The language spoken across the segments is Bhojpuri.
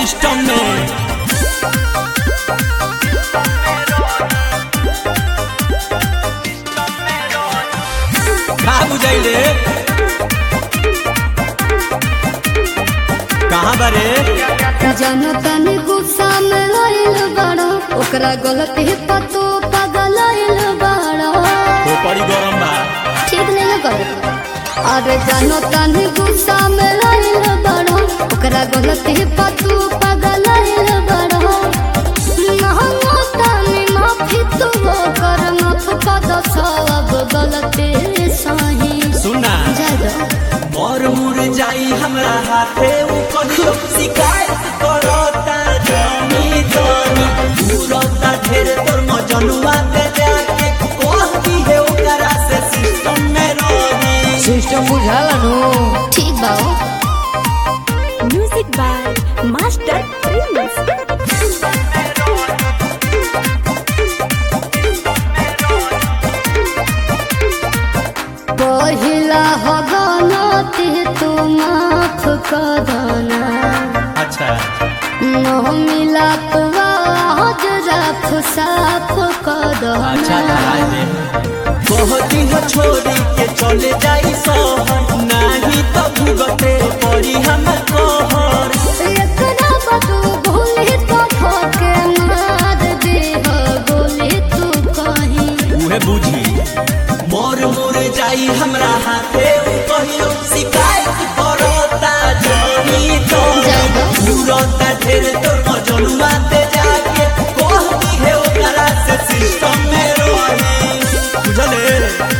सिस्टम में का बुझाइले कहाँ बारे जनतन गुस्सा में आइल बड़ा ओकरा गलती पर तू पागल आइल बड़ा वो पड़ी गरम बा ठीक नहीं कर अरे जनतन गुस्सा में आइल बड़ा ओकरा गलती पर तू पागल आइल बड़ा महंगा तानी माफी तू कर माफ कर दो सब गलती सही सुना जादो मोर मुर जाई हमरा हाथे उ कहियो शिकायत करता जानी जानी पूरता ढेर तोर मजनुआ के जाके कहती है ओकरा से सिस्टम में रही सिस्टम बुझाला नु ठीक बा Music by Master Prince. पहिला हगनती तू माफ कदना अच्छा न मिला आज रफ साफ अच्छा कदना धराए दे कहती हो छोड़ी के चले जाई सहर नाही तो भुगते पड़ी हम कहर एकरा बदू भूली तो ठोके मार दे हो गोली तू कहीं उहे बुझी मोर मोर जाई हमरा हाथे उ कहियो शिकायत करता जानी तो जादो। पूरता ढेर तोर मजनुआ ते जाके कहती है ओकरा से सिस्टम में रही बुझले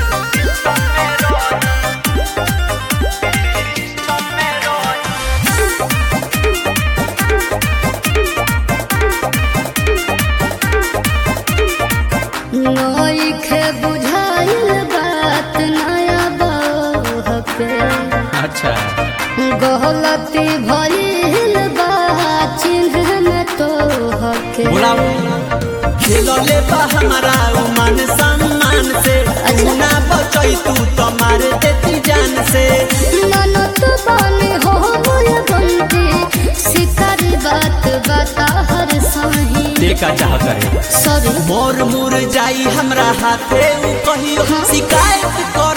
नोइखे बुझाइल बात नया बहु अच्छा गलती भइल बा चिन्ह में तो हके बोलाओ खेलले बा हमारा उ मान सम्मान से अच्छा। ना बचई तू तो मार देती जान से ननद बने हो मोर बंटी सितारी बात बता हर सही देखा चाह करे सॉरी मोर मुर जाई हमरा हाथे उ कहियो शिकायत कर